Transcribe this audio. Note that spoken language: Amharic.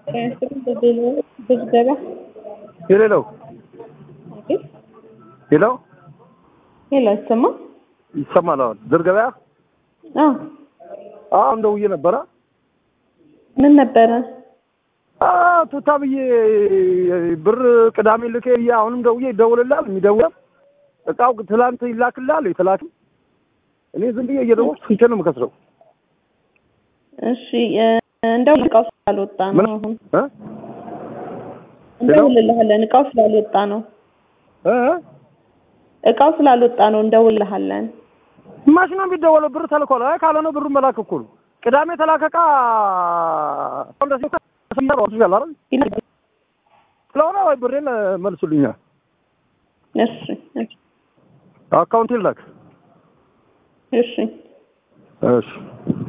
የሌለው ሌላው ሌላ ይሰማ ይሰማል። አሁን ድር ገበያ አዎ አሁን ደውዬ ነበረ። ምን ነበረ? አዎ ቱታ ብዬ ብር ቅዳሜ ልኬ ብዬ አሁንም ደውዬ ይደውልላል። የሚደውለም እቃው ትላንት ይላክላል የተላክ እኔ ዝም ብዬ እየደወልኩ ስንቴ ነው የምከስረው? እሺ እንደው እቃው ስላልወጣ ነው አሁን እ እንደውልልሃለን። እቃው ስላልወጣ ነው እ እቃው ስላልወጣ ነው እንደውልልሃለን። ማሽ ነው የሚደወለው። ብር ተልኳል። አይ ካልሆነ ብሩን መላክ እኮ ነው። ቅዳሜ የተላከ እቃ ስለሆነ ወይ ብሬን መልሱልኛል። እሺ እሺ አካውንት ይላክ። እሺ እሺ